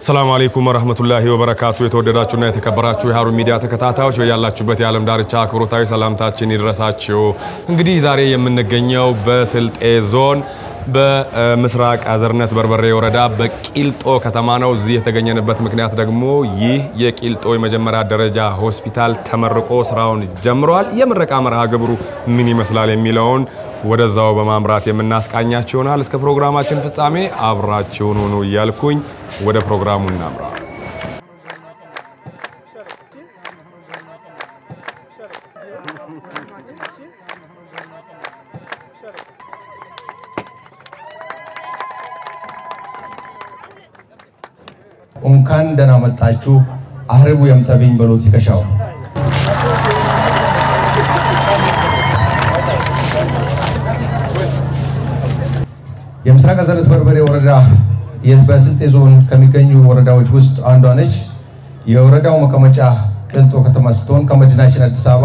አሰላሙ አለይኩም ወረህመቱላሂ ወበረካቱ። የተወደዳችሁና የተከበራችሁ የሀሩን ሚዲያ ተከታታዮች በያላችሁበት የዓለም ዳርቻ አክብሮታዊ ሰላምታችን ይድረሳችሁ። እንግዲህ ዛሬ የምንገኘው በስልጤ ዞን በምስራቅ አዘርነት በርበሬ ወረዳ በቂልጦ ከተማ ነው። እዚህ የተገኘንበት ምክንያት ደግሞ ይህ የቂልጦ የመጀመሪያ ደረጃ ሆስፒታል ተመርቆ ስራውን ጀምረዋል። የምረቃ መርሃ ግብሩ ምን ይመስላል የሚለውን ወደዛው በማምራት የምናስቃኛችሁ ይሆናል። እስከ ፕሮግራማችን ፍጻሜ አብራችሁን ሁኑ እያልኩኝ ወደ ፕሮግራሙ እናምራ። እንኳን ደህና መጣችሁ አህርቡ የምተብኝ በሎ ሲከሻው የምስራቅ አዘርነት በርበሬ ወረዳ በስልጤ ዞን ከሚገኙ ወረዳዎች ውስጥ አንዷ ነች። የወረዳው መቀመጫ ቂልጦ ከተማ ስትሆን ከመዲናችን አዲስ አበባ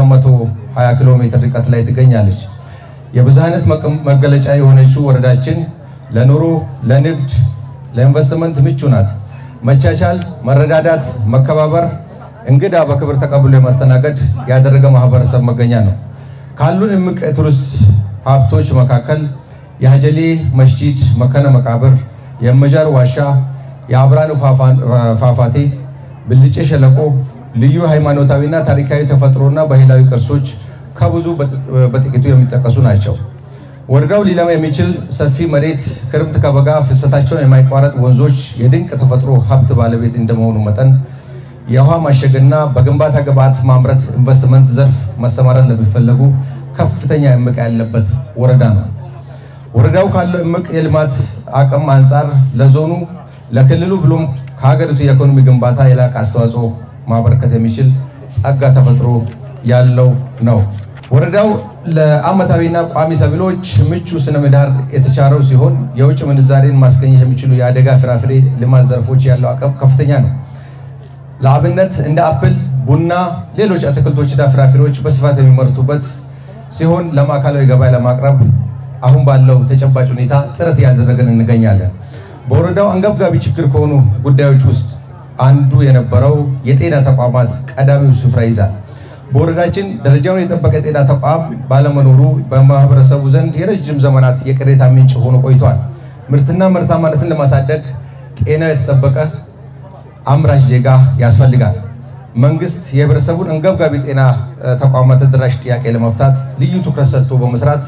220 ኪሎ ሜትር ርቀት ላይ ትገኛለች። የብዝሃነት መገለጫ የሆነችው ወረዳችን ለኑሮ፣ ለንግድ፣ ለኢንቨስትመንት ምቹ ናት። መቻቻል፣ መረዳዳት፣ መከባበር፣ እንግዳ በክብር ተቀብሎ የማስተናገድ ያደረገ ማህበረሰብ መገኛ ነው። ካሉን እምቅ የቱሪስት ሀብቶች መካከል የሀጀሌ መስጂድ፣ መከነ መቃብር፣ የመጃር ዋሻ፣ የአብራኑ ፏፏቴ፣ ብልጬ ሸለቆ ልዩ ሃይማኖታዊና ታሪካዊ ተፈጥሮና ባህላዊ ቅርሶች ከብዙ በጥቂቱ የሚጠቀሱ ናቸው። ወረዳው ሊለማ የሚችል ሰፊ መሬት፣ ክረምት ከበጋ ፍሰታቸውን የማይቋረጥ ወንዞች፣ የድንቅ ተፈጥሮ ሀብት ባለቤት እንደመሆኑ መጠን የውሃ ማሸግና በግንባታ ግብዓት ማምረት ኢንቨስትመንት ዘርፍ መሰማራት ለሚፈለጉ ከፍተኛ እምቅ ያለበት ወረዳ ነው። ወረዳው ካለው እምቅ የልማት አቅም አንጻር ለዞኑ፣ ለክልሉ ብሎም ከሀገሪቱ የኢኮኖሚ ግንባታ የላቀ አስተዋጽኦ ማበረከት የሚችል ጸጋ ተፈጥሮ ያለው ነው። ወረዳው ለዓመታዊና ቋሚ ሰብሎች ምቹ ስነ ምህዳር የተቻለው ሲሆን የውጭ ምንዛሬን ማስገኘት የሚችሉ የአደጋ ፍራፍሬ ልማት ዘርፎች ያለው አቅም ከፍተኛ ነው። ለአብነት እንደ አፕል፣ ቡና፣ ሌሎች አትክልቶችና ፍራፍሬዎች በስፋት የሚመርቱበት ሲሆን ለማዕከላዊ ገበያ ለማቅረብ አሁን ባለው ተጨባጭ ሁኔታ ጥረት እያደረግን እንገኛለን። በወረዳው አንገብጋቢ ችግር ከሆኑ ጉዳዮች ውስጥ አንዱ የነበረው የጤና ተቋማት ቀዳሚው ስፍራ ይዛል። በወረዳችን ደረጃውን የጠበቀ የጤና ተቋም ባለመኖሩ በማህበረሰቡ ዘንድ የረጅም ዘመናት የቅሬታ ምንጭ ሆኖ ቆይቷል። ምርትና ምርታማነትን ለማሳደግ ጤናው የተጠበቀ አምራች ዜጋ ያስፈልጋል። መንግስት የህብረተሰቡን አንገብጋቢ ጤና ተቋማት ተደራሽ ጥያቄ ለመፍታት ልዩ ትኩረት ሰጥቶ በመስራት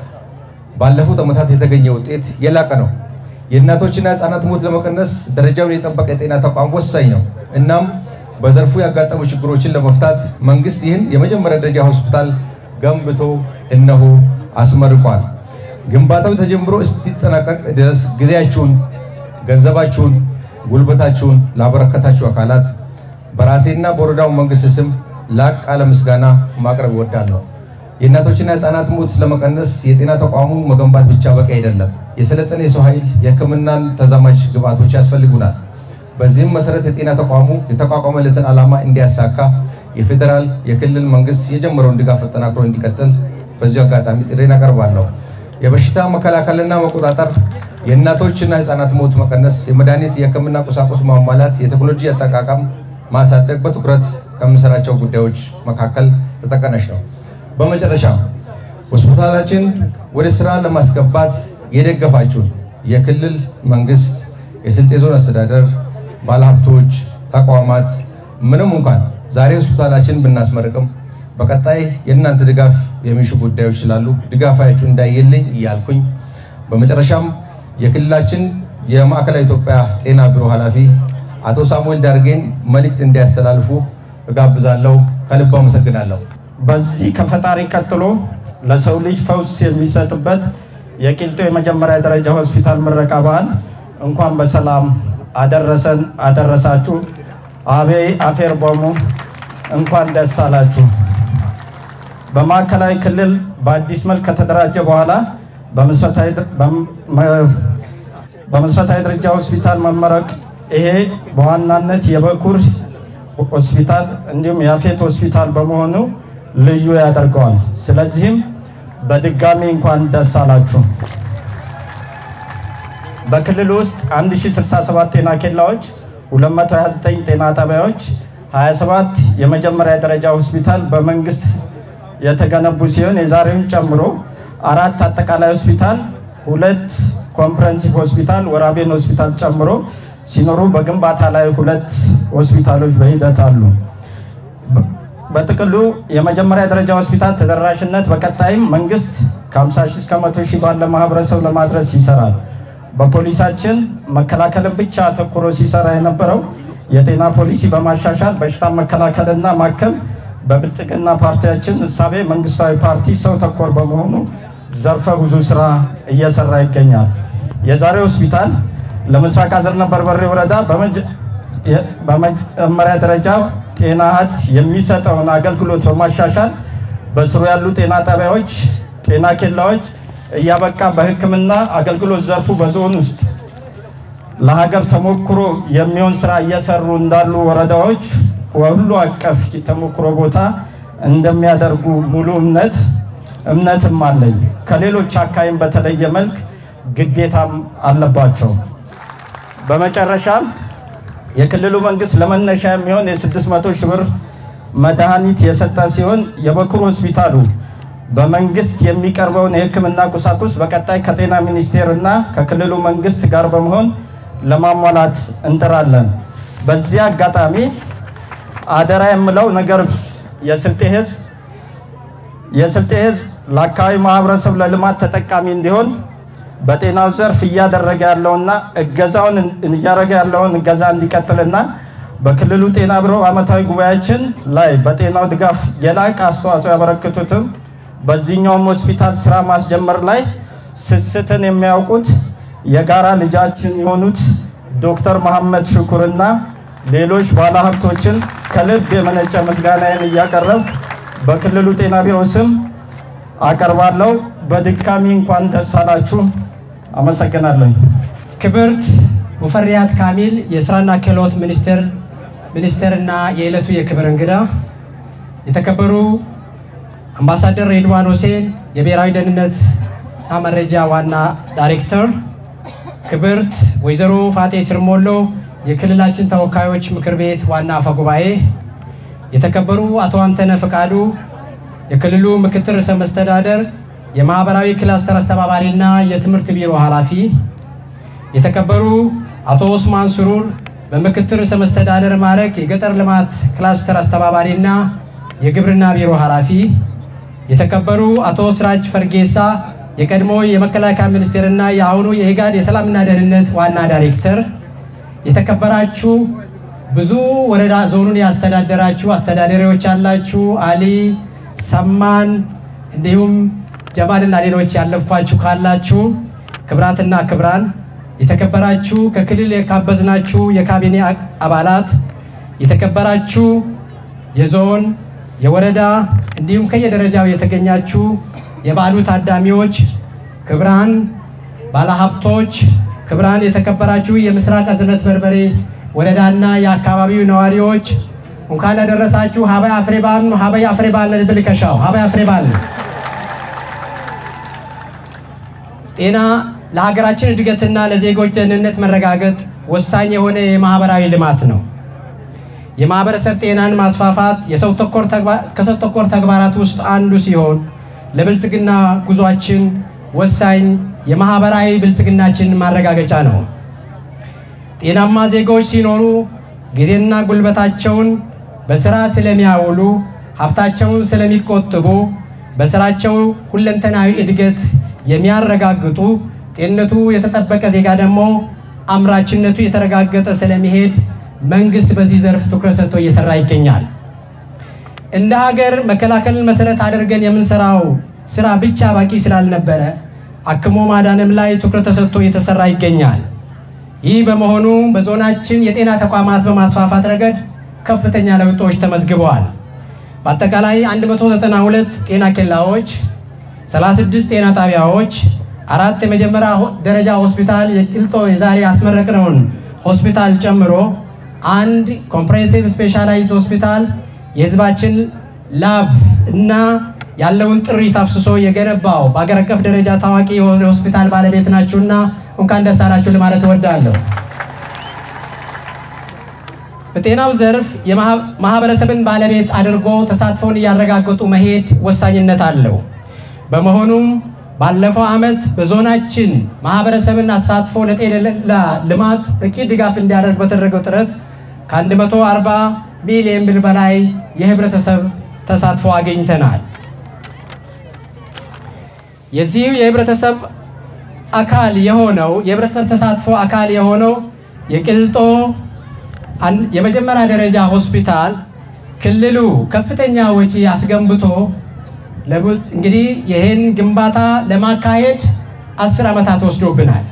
ባለፉት ዓመታት የተገኘ ውጤት የላቀ ነው። የእናቶችና ህፃናት ሞት ለመቀነስ ደረጃውን የጠበቀ የጤና ተቋም ወሳኝ ነው። እናም በዘርፉ ያጋጠሙ ችግሮችን ለመፍታት መንግስት ይህን የመጀመሪያ ደረጃ ሆስፒታል ገንብቶ እነሆ አስመርቋል። ግንባታው ተጀምሮ እስኪጠናቀቅ ድረስ ጊዜያችሁን፣ ገንዘባችሁን፣ ጉልበታችሁን ላበረከታችሁ አካላት በራሴና በወረዳው መንግስት ስም ላቅ ያለ ምስጋና ማቅረብ እወዳለሁ። የእናቶችና ህፃናት ሞት ለመቀነስ የጤና ተቋሙ መገንባት ብቻ በቂ አይደለም። የሰለጠነ የሰው ኃይል፣ የህክምናን ተዛማጅ ግብዓቶች ያስፈልጉናል። በዚህም መሰረት የጤና ተቋሙ የተቋቋመለትን ዓላማ እንዲያሳካ የፌዴራል የክልል መንግስት የጀመረውን ድጋፍ አጠናክሮ እንዲቀጥል በዚሁ አጋጣሚ ጥሬን አቀርባለሁ። የበሽታ መከላከልና መቆጣጠር፣ የእናቶችና ህፃናት ሞት መቀነስ፣ የመድኃኒት የህክምና ቁሳቁስ ማሟላት፣ የቴክኖሎጂ አጠቃቀም ማሳደግ በትኩረት ከምንሰራቸው ጉዳዮች መካከል ተጠቃሽ ነው። በመጨረሻ ሆስፒታላችን ወደ ስራ ለማስገባት የደገፋችሁን የክልል መንግስት፣ የስልጤ ዞን አስተዳደር፣ ባለሀብቶች፣ ተቋማት ምንም እንኳን ዛሬ ሆስፒታላችን ብናስመርቅም በቀጣይ የእናንተ ድጋፍ የሚሹ ጉዳዮች ስላሉ ድጋፋችሁ እንዳይልኝ እያልኩኝ በመጨረሻም የክልላችን የማዕከላዊ ኢትዮጵያ ጤና ቢሮ ኃላፊ አቶ ሳሙኤል ዳርጌን መልእክት እንዲያስተላልፉ እጋብዛለሁ። ከልብ አመሰግናለሁ። በዚህ ከፈጣሪ ቀጥሎ ለሰው ልጅ ፈውስ የሚሰጥበት የቂልጦ የመጀመሪያ ደረጃ ሆስፒታል ምረቃ በዓል እንኳን በሰላም አደረሰን አደረሳችሁ። አቤ አፌር ቦሙ እንኳን ደስ አላችሁ። በማዕከላዊ ክልል በአዲስ መልክ ከተደራጀ በኋላ በመሰረታዊ ደረጃ ሆስፒታል መመረቅ ይሄ በዋናነት የበኩር ሆስፒታል እንዲሁም የአፌት ሆስፒታል በመሆኑ ልዩ ያደርገዋል። ስለዚህም በድጋሚ እንኳን ደስ አላችሁ። በክልል ውስጥ 1067 ጤና ኬላዎች 229 ጤና ጣቢያዎች፣ 27 የመጀመሪያ ደረጃ ሆስፒታል በመንግስት የተገነቡ ሲሆን የዛሬውን ጨምሮ አራት አጠቃላይ ሆስፒታል፣ ሁለት ኮምፕረሄንሲቭ ሆስፒታል ወራቤን ሆስፒታል ጨምሮ ሲኖሩ በግንባታ ላይ ሁለት ሆስፒታሎች በሂደት አሉ። በጥቅሉ የመጀመሪያ ደረጃ ሆስፒታል ተደራሽነት በቀጣይም መንግስት ከ50 ሺህ እስከ 100 ሺህ ባለ ማህበረሰብ ለማድረስ ይሰራል። በፖሊሳችን መከላከልን ብቻ አተኩሮ ሲሰራ የነበረው የጤና ፖሊሲ በማሻሻል በሽታ መከላከልና ማከም በብልጽግና ፓርቲያችን እሳቤ መንግስታዊ ፓርቲ ሰው ተኮር በመሆኑ ዘርፈ ብዙ ስራ እየሰራ ይገኛል። የዛሬ ሆስፒታል ለምስራቅ አዘርነ በርበሬ ወረዳ በመጀመሪያ ደረጃ ጤና እህት የሚሰጠውን አገልግሎት በማሻሻል በስሩ ያሉ ጤና ጣቢያዎች፣ ጤና ኬላዎች እያበቃ በሕክምና አገልግሎት ዘርፉ በዞን ውስጥ ለሀገር ተሞክሮ የሚሆን ስራ እየሰሩ እንዳሉ ወረዳዎች ሁሉ አቀፍ ተሞክሮ ቦታ እንደሚያደርጉ ሙሉ እምነት እምነትም አለኝ። ከሌሎች አካባቢም በተለየ መልክ ግዴታም አለባቸው። በመጨረሻም የክልሉ መንግስት ለመነሻ የሚሆን የ600 ሺህ ብር መድኃኒት የሰጠ ሲሆን የበኩር ሆስፒታሉ በመንግስት የሚቀርበውን የህክምና ቁሳቁስ በቀጣይ ከጤና ሚኒስቴር እና ከክልሉ መንግስት ጋር በመሆን ለማሟላት እንጥራለን። በዚህ አጋጣሚ አደራ የምለው ነገር የስልጤ ህዝብ የስልጤ ህዝብ ለአካባቢ ማህበረሰብ ለልማት ተጠቃሚ እንዲሆን በጤናው ዘርፍ እያደረገ ያለውና እገዛውን እያደረገ ያለውን እገዛ እንዲቀጥልና በክልሉ ጤና ቢሮ ዓመታዊ ጉባኤያችን ላይ በጤናው ድጋፍ የላቀ አስተዋጽኦ ያበረክቱትም በዚህኛውም ሆስፒታል ስራ ማስጀመር ላይ ስስትን የሚያውቁት የጋራ ልጃችን የሆኑት ዶክተር መሐመድ ሽኩርና ሌሎች ባለሀብቶችን ከልብ የመነጨ ምስጋናዬን እያቀረብ በክልሉ ጤና ቢሮ ስም አቀርባለሁ። በድጋሚ እንኳን ደስ አላችሁ። አመሰግናለሁ። ክብርት ሙፈሪያት ካሚል የስራና ክህሎት ሚኒስቴር ሚኒስቴርና የዕለቱ የክብር እንግዳ፣ የተከበሩ አምባሳደር ሬድዋን ሁሴን የብሔራዊ ደህንነትና መረጃ ዋና ዳይሬክተር፣ ክብርት ወይዘሮ ፋጤ ስርሞሎ የክልላችን ተወካዮች ምክር ቤት ዋና አፈ ጉባኤ፣ የተከበሩ አቶ አንተነ ፍቃዱ የክልሉ ምክትል ርዕሰ መስተዳደር የማህበራዊ ክላስተር አስተባባሪና የትምህርት ቢሮ ኃላፊ፣ የተከበሩ አቶ ኦስማን ስሩር በምክትል ርዕሰ መስተዳደር ማዕረግ የገጠር ልማት ክላስተር አስተባባሪና የግብርና ቢሮ ኃላፊ፣ የተከበሩ አቶ ስራጅ ፈርጌሳ የቀድሞ የመከላከያ ሚኒስቴርና የአሁኑ የኢጋድ የሰላምና ደህንነት ዋና ዳይሬክተር፣ የተከበራችሁ ብዙ ወረዳ ዞኑን ያስተዳደራችሁ አስተዳዳሪዎች ያላችሁ አሊ ሰማን እንዲሁም ጀማልና ሌሎች ያለፍኳችሁ ካላችሁ ክብራትና ክብራን የተከበራችሁ ከክልል የካበዝናችሁ የካቢኔ አባላት የተከበራችሁ የዞን የወረዳ እንዲሁም ከየደረጃው የተገኛችሁ የበዓሉ ታዳሚዎች ክብራን ባለሀብቶች ክብራን የተከበራችሁ የምስራቅ አዘርነት በርበሬ ወረዳና የአካባቢው ነዋሪዎች እንኳን ያደረሳችሁ ሀባይ አፍሬ በዓል ነው። ሀባይ አፍሬ በዓል ነው ብልከሻው ሀባይ አፍሬ በዓል ነው። ጤና ለሀገራችን እድገትና ለዜጎች ደህንነት መረጋገጥ ወሳኝ የሆነ የማህበራዊ ልማት ነው። የማህበረሰብ ጤናን ማስፋፋት የሰው ተኮር ከሰው ተኮር ተግባራት ውስጥ አንዱ ሲሆን ለብልጽግና ጉዟችን ወሳኝ የማህበራዊ ብልጽግናችን ማረጋገጫ ነው። ጤናማ ዜጎች ሲኖሩ ጊዜና ጉልበታቸውን በስራ ስለሚያውሉ ሀብታቸውን ስለሚቆጥቡ በስራቸው ሁለንተናዊ እድገት የሚያረጋግጡ ጤንነቱ የተጠበቀ ዜጋ ደግሞ አምራችነቱ የተረጋገጠ ስለሚሄድ መንግስት በዚህ ዘርፍ ትኩረት ሰጥቶ እየሰራ ይገኛል። እንደ ሀገር መከላከልን መሰረት አድርገን የምንሰራው ስራ ብቻ በቂ ስላልነበረ አክሞ ማዳንም ላይ ትኩረት ተሰጥቶ እየተሰራ ይገኛል። ይህ በመሆኑ በዞናችን የጤና ተቋማት በማስፋፋት ረገድ ከፍተኛ ለውጦች ተመዝግበዋል። በአጠቃላይ 192 ጤና ኬላዎች፣ 36 ጤና ጣቢያዎች፣ አራት የመጀመሪያ ደረጃ ሆስፒታል የቂልጦ የዛሬ ያስመረቅነውን ሆስፒታል ጨምሮ አንድ ኮምፕሬሄንሲቭ ስፔሻላይዝድ ሆስፒታል የህዝባችን ላብ እና ያለውን ጥሪት አፍስሶ የገነባው በአገር አቀፍ ደረጃ ታዋቂ የሆነ ሆስፒታል ባለቤት ናችሁና እንኳን ደስ አላችሁ ለማለት እወዳለሁ። በጤናው ዘርፍ የማህበረሰብን ባለቤት አድርጎ ተሳትፎን እያረጋገጡ መሄድ ወሳኝነት አለው። በመሆኑም ባለፈው ዓመት በዞናችን ማህበረሰብን አሳትፎ ለጤና ልማት በቂ ድጋፍ እንዲያደርግ በተደረገው ጥረት ከ140 ሚሊዮን ብር በላይ የህብረተሰብ ተሳትፎ አግኝተናል። የዚህ የህብረተሰብ አካል የሆነው የህብረተሰብ ተሳትፎ አካል የሆነው የቅልጦ የመጀመሪያ ደረጃ ሆስፒታል ክልሉ ከፍተኛ ወጪ አስገንብቶ እንግዲህ ይህን ግንባታ ለማካሄድ አስር ዓመታት ወስዶብናል።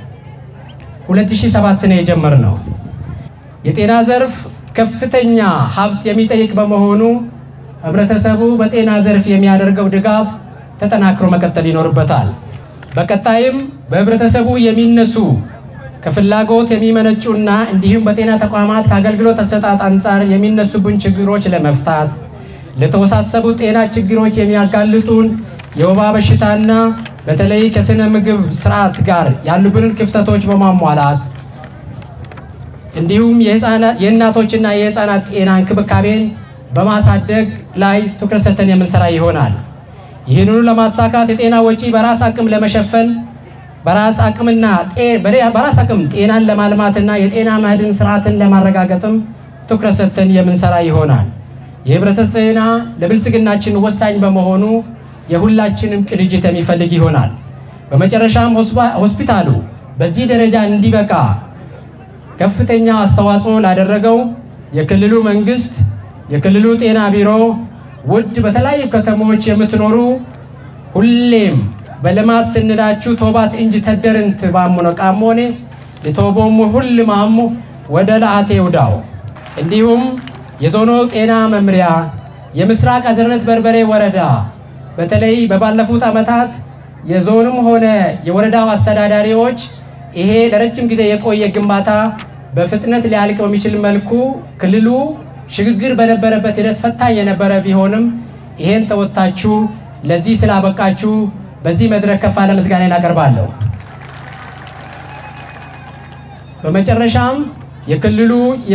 2007 ነው የጀመርነው። የጤና ዘርፍ ከፍተኛ ሀብት የሚጠይቅ በመሆኑ ህብረተሰቡ በጤና ዘርፍ የሚያደርገው ድጋፍ ተጠናክሮ መቀጠል ይኖርበታል። በቀጣይም በህብረተሰቡ የሚነሱ ከፍላጎት የሚመነጩና እንዲሁም በጤና ተቋማት ከአገልግሎት አሰጣጥ አንጻር የሚነሱብን ችግሮች ለመፍታት ለተወሳሰቡ ጤና ችግሮች የሚያጋልጡን የወባ በሽታና በተለይ ከስነ ምግብ ስርዓት ጋር ያሉብንን ክፍተቶች በማሟላት እንዲሁም የእናቶችና የህፃናት ጤና እንክብካቤን በማሳደግ ላይ ትኩረት ሰጥተን የምንሰራ ይሆናል። ይህንኑ ለማሳካት የጤና ወጪ በራስ አቅም ለመሸፈን በራስ አቅምና በራስ አቅም ጤናን ለማልማትና የጤና መድን ስርዓትን ለማረጋገጥም ትኩረት ሰጥተን የምንሰራ ይሆናል። የህብረተሰብ ጤና ለብልጽግናችን ወሳኝ በመሆኑ የሁላችንም ቅንጅት የሚፈልግ ይሆናል። በመጨረሻም ሆስፒታሉ በዚህ ደረጃ እንዲበቃ ከፍተኛ አስተዋጽኦ ላደረገው የክልሉ መንግስት፣ የክልሉ ጤና ቢሮ፣ ውድ በተለያዩ ከተሞች የምትኖሩ ሁሌም በልማት ስንላችሁ ቶባት እንጂ ተደርንት ባሙነ ቃሞኔ የቶቦሙ ሁል ማሙ ወደ ለአቴ ውዳው እንዲሁም የዞኑ ጤና መምሪያ የምስራቅ አዘርነት በርበሬ ወረዳ በተለይ በባለፉት ዓመታት የዞኑም ሆነ የወረዳው አስተዳዳሪዎች ይሄ ለረጅም ጊዜ የቆየ ግንባታ በፍጥነት ሊያልቅ በሚችል መልኩ ክልሉ ሽግግር በነበረበት ሂደት ፈታኝ የነበረ ቢሆንም ይሄን ተወጥታችሁ ለዚህ ስላበቃችሁ በዚህ መድረክ ከፍ ያለ ምስጋና አቀርባለሁ። በመጨረሻም የክልሉ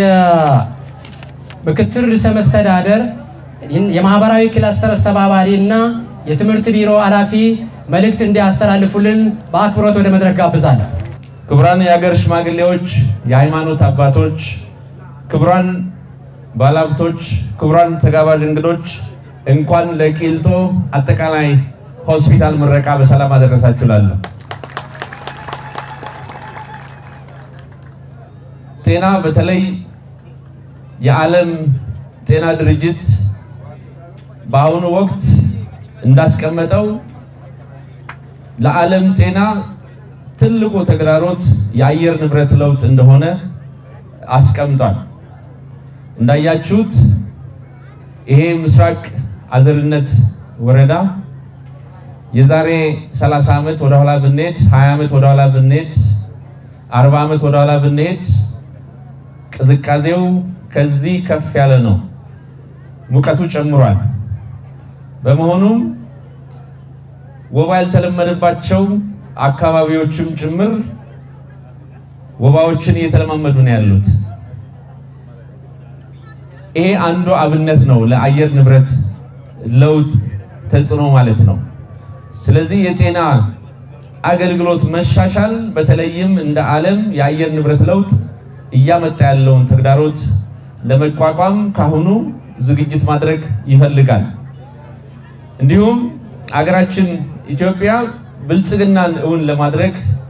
የምክትል ርዕሰ መስተዳደር የማህበራዊ ክላስተር አስተባባሪ እና የትምህርት ቢሮ ኃላፊ መልእክት እንዲያስተላልፉልን በአክብሮት ወደ መድረክ ጋብዛለሁ። ክቡራን የሀገር ሽማግሌዎች፣ የሃይማኖት አባቶች፣ ክቡራን ባለሀብቶች፣ ክቡራን ተጋባዥ እንግዶች እንኳን ለቂልጦ አጠቃላይ ሆስፒታል ምረቃ በሰላም አደረሳችሁ እላለሁ። ጤና በተለይ የዓለም ጤና ድርጅት በአሁኑ ወቅት እንዳስቀመጠው ለዓለም ጤና ትልቁ ተግዳሮት የአየር ንብረት ለውጥ እንደሆነ አስቀምጧል። እንዳያችሁት ይሄ ምስራቅ አዘርነት ወረዳ የዛሬ 30 ዓመት ወደ ኋላ ብንሄድ 20 ዓመት ወደ ኋላ ብንሄድ 40 ዓመት ወደ ኋላ ብንሄድ ቅዝቃዜው ከዚህ ከፍ ያለ ነው። ሙቀቱ ጨምሯል። በመሆኑም ወባ ያልተለመደባቸው አካባቢዎችም ጭምር ወባዎችን እየተለማመዱ ነው ያሉት። ይሄ አንዱ አብነት ነው ለአየር ንብረት ለውጥ ተጽዕኖ ማለት ነው። ስለዚህ የጤና አገልግሎት መሻሻል በተለይም እንደ ዓለም የአየር ንብረት ለውጥ እያመጣ ያለውን ተግዳሮት ለመቋቋም ካሁኑ ዝግጅት ማድረግ ይፈልጋል። እንዲሁም አገራችን ኢትዮጵያ ብልጽግናን እውን ለማድረግ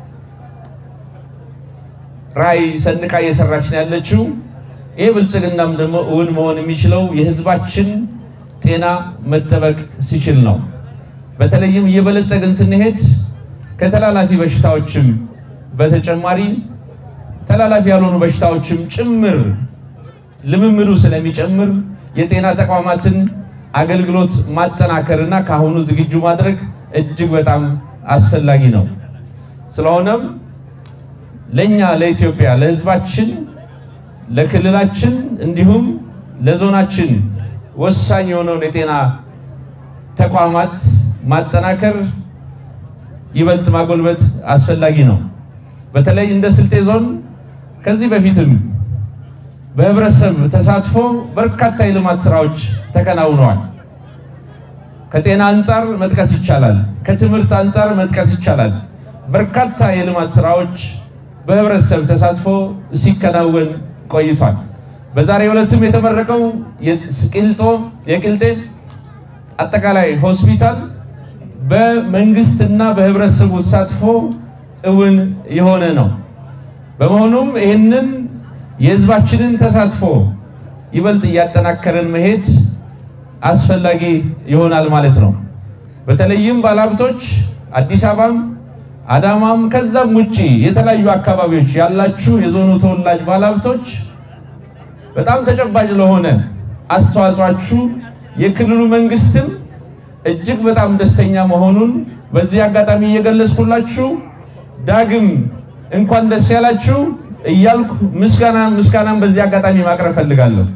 ራዕይ ሰንቃ እየሰራች ነው ያለችው። ይህ ብልጽግናም ደግሞ እውን መሆን የሚችለው የሕዝባችን ጤና መጠበቅ ሲችል ነው። በተለይም እየበለጸግን ስንሄድ ከተላላፊ በሽታዎችም በተጨማሪ ተላላፊ ያልሆኑ በሽታዎችም ጭምር ልምምዱ ስለሚጨምር የጤና ተቋማትን አገልግሎት ማጠናከርና ከአሁኑ ዝግጁ ማድረግ እጅግ በጣም አስፈላጊ ነው። ስለሆነም ለኛ ለኢትዮጵያ ለህዝባችን፣ ለክልላችን እንዲሁም ለዞናችን ወሳኝ የሆነውን የጤና ተቋማት ማጠናከር ይበልጥ ማጎልበት አስፈላጊ ነው። በተለይ እንደ ስልጤ ዞን ከዚህ በፊትም በህብረተሰብ ተሳትፎ በርካታ የልማት ስራዎች ተከናውነዋል። ከጤና አንጻር መጥቀስ ይቻላል። ከትምህርት አንጻር መጥቀስ ይቻላል። በርካታ የልማት ስራዎች በህብረተሰብ ተሳትፎ ሲከናወን ቆይቷል። በዛሬው ዕለትም የተመረቀው የቂልጦ የቂልጤ አጠቃላይ ሆስፒታል በመንግስትና በህብረተሰቡ ተሳትፎ እውን የሆነ ነው። በመሆኑም ይህንን የህዝባችንን ተሳትፎ ይበልጥ እያጠናከርን መሄድ አስፈላጊ ይሆናል ማለት ነው። በተለይም ባለሀብቶች አዲስ አበባም አዳማም ከዛም ውጪ የተለያዩ አካባቢዎች ያላችሁ የዞኑ ተወላጅ ባለሀብቶች በጣም ተጨባጭ ለሆነ አስተዋጽኦአችሁ የክልሉ መንግስትም እጅግ በጣም ደስተኛ መሆኑን በዚህ አጋጣሚ እየገለጽኩላችሁ ዳግም እንኳን ደስ ያላችሁ እያልኩ ምስጋና ምስጋናን በዚህ አጋጣሚ ማቅረብ ፈልጋለሁ።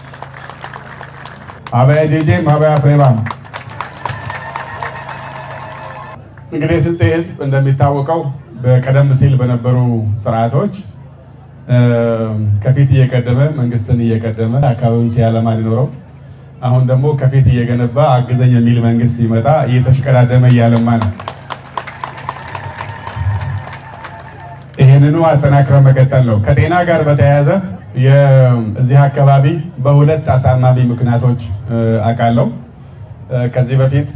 አበያ ጄጄ ማበያ ፍሬማን እንግዲህ ስልጤ ህዝብ እንደሚታወቀው በቀደም ሲል በነበሩ ስርዓቶች ከፊት እየቀደመ መንግስትን እየቀደመ አካባቢውን ሲያለማ ሊኖረው አሁን ደግሞ ከፊት እየገነባ አግዘኝ የሚል መንግስት ሲመጣ እየተሽቀዳደመ እያለማ ነው። ይህንኑ አጠናክረ መቀጠል ነው። ከጤና ጋር በተያያዘ እዚህ አካባቢ በሁለት አሳማሚ ምክንያቶች አውቃለሁ። ከዚህ በፊት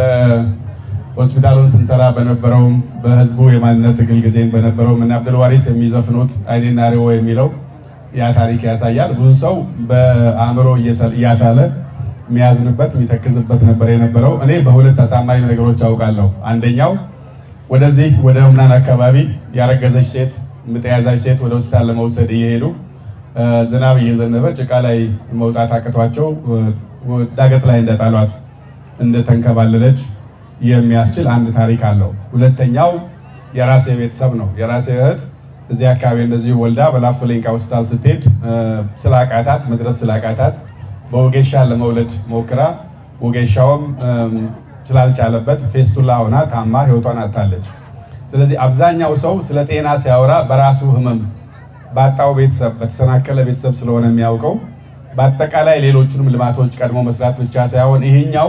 በሆስፒታሉን ስንሰራ በነበረውም በህዝቡ የማንነት ትግል ጊዜን በነበረው ምን አብዱልዋሪስ የሚዘፍኑት አይኔና ሪዎ የሚለው ያ ታሪክ ያሳያል። ብዙ ሰው በአእምሮ እያሳለ የሚያዝንበት የሚተክዝበት ነበር የነበረው። እኔ በሁለት አሳማኝ ነገሮች አውቃለሁ። አንደኛው ወደዚህ ወደ ምናን አካባቢ ያረገዘች ሴት ምጥ የያዛች ሴት ወደ ሆስፒታል ለመውሰድ እየሄዱ ዝናብ እየዘነበ ጭቃ ላይ መውጣት አቅቷቸው ዳገት ላይ እንደጣሏት እንደተንከባለለች የሚያስችል አንድ ታሪክ አለው። ሁለተኛው የራሴ ቤተሰብ ነው። የራሴ እህት እዚህ አካባቢ እንደዚሁ ወልዳ በላፍቶ ሌንቃ ሆስፒታል ስትሄድ ስላቃታት መድረስ ስላቃታት በወጌሻ ለመውለድ ሞክራ ወጌሻውም ስላልቻለበት ፌስቱላ ሆና ታማ ህይወቷን አጥታለች። ስለዚህ አብዛኛው ሰው ስለ ጤና ሲያወራ በራሱ ህመም ባጣው ቤተሰብ በተሰናከለ ቤተሰብ ስለሆነ የሚያውቀው በአጠቃላይ ሌሎቹንም ልማቶች ቀድሞ መስራት ብቻ ሳይሆን ይህኛው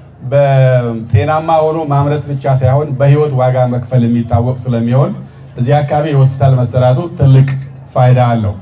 በጤናማ ሆኖ ማምረት ብቻ ሳይሆን በህይወት ዋጋ መክፈል የሚታወቅ ስለሚሆን እዚህ አካባቢ የሆስፒታል መሰራቱ ትልቅ ፋይዳ አለው።